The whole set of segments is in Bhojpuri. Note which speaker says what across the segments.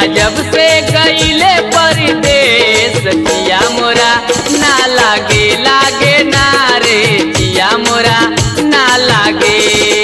Speaker 1: पिया जब से गईले परदेश पिया मोरा ना लागे लागे ना रे पिया मोरा ना लागे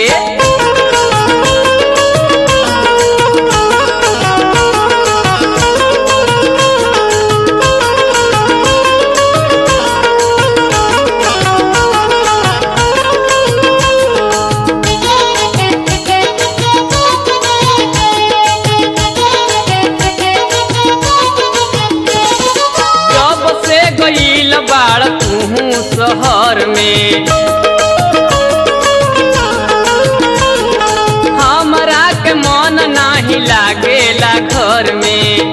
Speaker 1: जब से गईल बाड़ तू शहर में हमरा के मन नाही लागेला घर में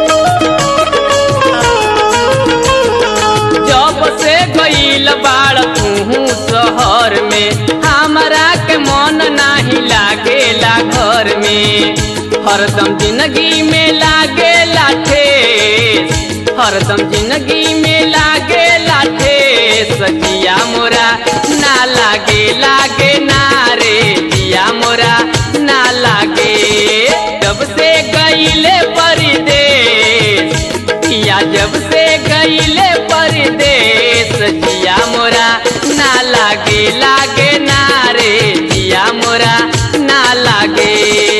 Speaker 1: जब से गईल बाड़ तू शहर में हमरा के मन नाही लागेला घर में हरदम जिंदगी में लागेला ठेस हरदम जिंदगी में लागेला ठेस जिया मोरा ना लागे लागे ना रे जिया मोरा ना लागे जब से गईले परदेश पिया जब से गईले परदेश जिया मोरा ना लागे लागे ना रे जिया मोरा ना लागे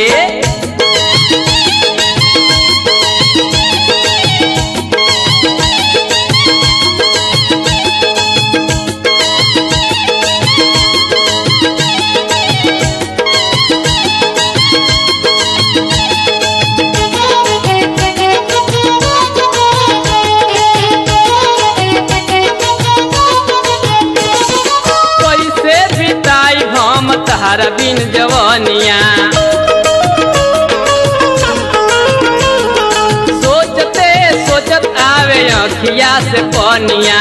Speaker 1: कैसे बिताई हम तहरा बिन जवनिया सोचते सोचत आवे अखिया से पनिया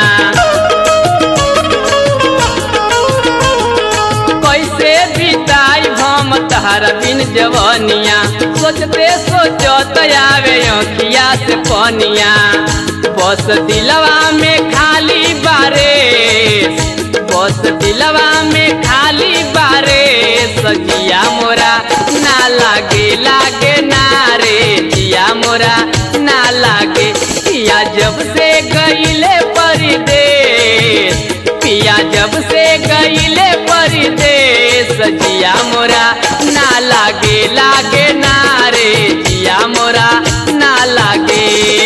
Speaker 1: कैसे बिताई हम तहरा बिन जवनिया सोचते सोचत आवे अखिया से पनिया बस दिलवा में खाली बारे बस दिलवा में खाली बारे सजिया मोरा ना लागे लागे ना रे जिया मोरा ना लागे पिया जब से गईले परदेश पिया जब से गईले परदेश जिया मोरा ना लागे लागे ना रे जिया मोरा ना लागे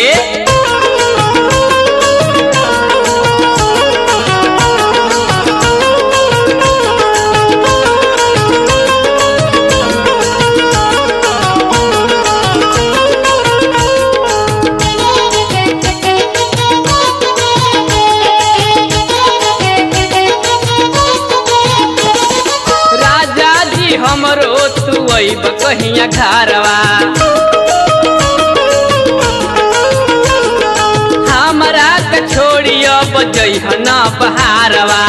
Speaker 1: राजा जी हमरो तू अब कहिया घरवा हमरा के छोड़ी अब जइह न बहारवा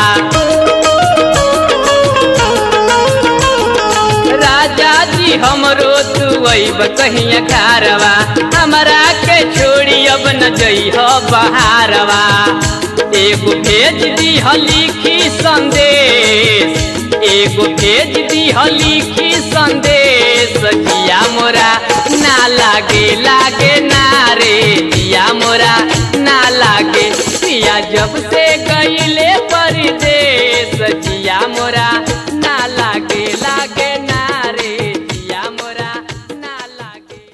Speaker 1: राजा जी हमरो तू अब कहिया घरवा हमरा के छोड़ी अब न जइह बहारवा एगो भेज दी लिखी संदेश एगो भेज दी लिखी संदेश जिया मोरा ना लागे लागे ना रे जिया मोरा ना लागे पिया जब से गईले परदेश